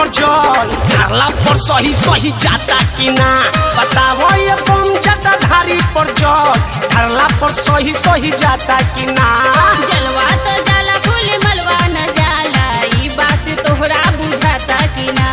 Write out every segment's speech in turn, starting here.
जल ढाला पर सही सही जाता कि ना बताओ ये बम जाता धारी पर जल ढाला पर सही सही जाता कि ना जलवा तो जाला फूल मलवा न जाला ई बात तोहरा बुझाता कि ना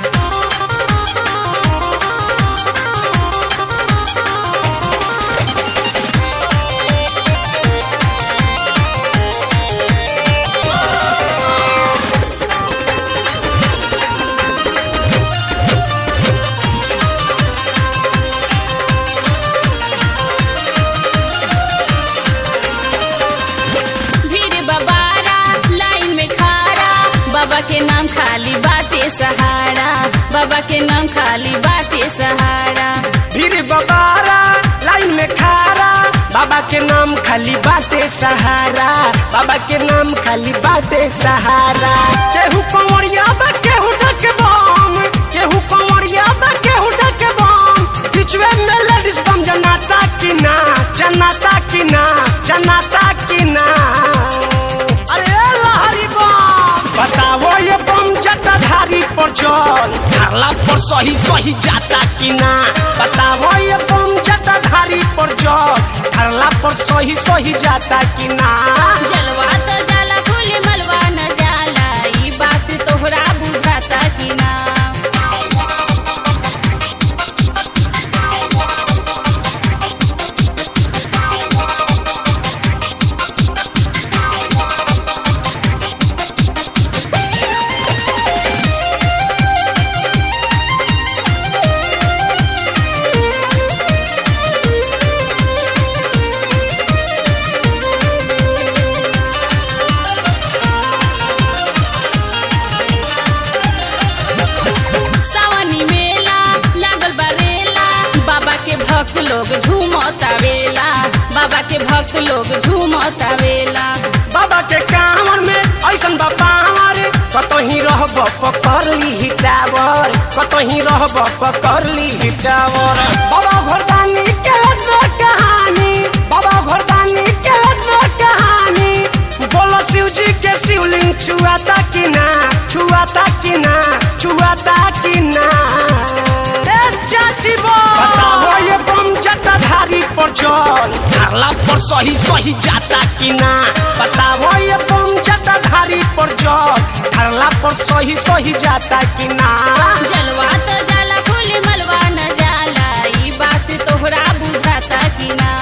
भीड़ बबारा लाइन में खारा बाबा के नाम खाली बाटे सहारा बाबा के नाम खाली बाटे सहारा भीड़ बबारा लाइन में खारा बाबा के नाम खाली बाटे सहारा बाबा के नाम खाली बाटे सहारा केहू कंवरिया बा केहू ढक बम केहू कंवरिया बा केहू ढक बम बिचवे में लेडीज बम जनाता कि ना जनाता कि ना जनाता कि ना अरे लहरी बम बताओ ये बम जटाधारी पर जल ढाला पर सही सही जाता कि ना बताओ ये बम जटाधारी पर जल ढाला पर सही सही जाता कि ना जलवा तो जाला फूल मलवा न जाला ई बात तोहरा बुझाता कि ना सावनी मेला लागल बरेला बाबा के भक्त लोग झूमतावेला बाबा के भक्त लोग झूमतावेला बाबा के कांवर में ऐसन बा पावर कतही रहब पकड़ ली टावर कतही रहब पकड़ ली टावर बाबा घरदानी के तो कहानी बाबा घरदानी के तो कहानी बोलो शिव जी के शिवलिंग छुआता कि ना छुआता कि ना छुआता कि ना ए चाची बो बताओ ये बम जटाधारी पर जल ढाला पर सही सही जाता कि ना बताओ ये बम जटाधारी पर जल ढाला पर सही सही जाता कि ना जलवा तो जाला फूल मलवा न जाला ई बात तोहरा बुझाता कि ना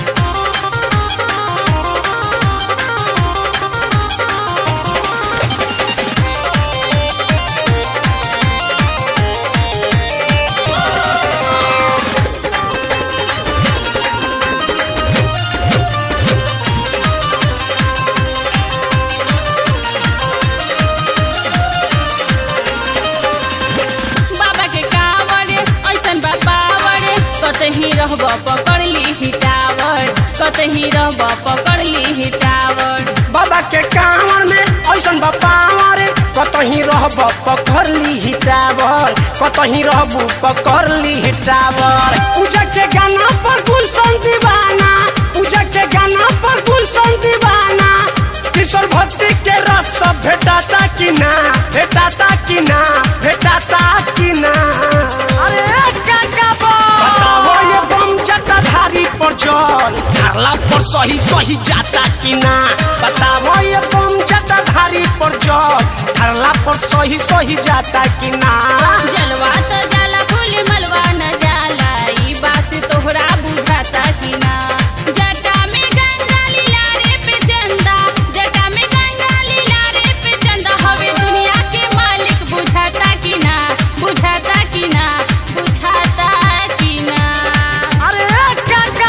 बाबा के कांवर ऐसन बा पावर कतही रहब पकड़ ली टावर कतही रहब पकड़ ली टावर बाबा के कांवर में ऐसन बा पावर कतही रहब पकड़ ली टावर कतही रहबू पकड़ ली टावर पूजा के गाना पर गुलशन दीवाना पूजा के गाना पर गुलशन दीवाना किशोर भक्ति के रस सब भेटाता कि ना भेटाता कि ना भेटाता कि ना अरे काका बताओ ये बम जटाधारी पर जल ढाला पर सही सही जाता कि ना बताओ ये बम जटाधारी पर जल ढाला पर सही सही जाता कि ना जलवा तो जाला फूल मलवा न जाला ई बात तोहरा बुझाता कि ना जटा में गंगा लीला रे पे चंदा जटा में गंगा लीला रे पे चंदा हवे दुनिया के मालिक बुझाता कि ना बुझाता कि ना बुझाता कि ना अरे काका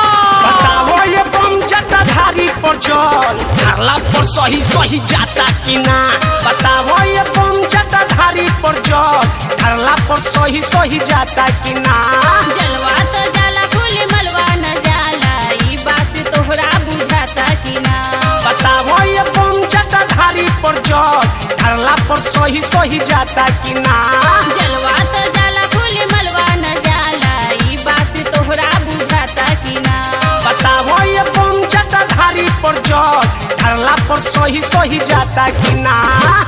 बताओ ये बम जटाधारी पर जल ढाला पर सही सही जाता कि ना बताओ ये बम जटाधारी पर जल ढाला पर सही सही जाता कि ना जलवा तो जाला फूल मलवा न जाला ई बात तोहरा बुझाता कि ना बताओ ये बम जटाधारी पर जल ढाला पर सही सही जाता कि ना जलवा तो जाला फूल मलवा न जाला ई बात तोहरा बुझाता कि ना बताओ ये बम जटाधारी पर जल ढाला पर सही सही जाता कि ना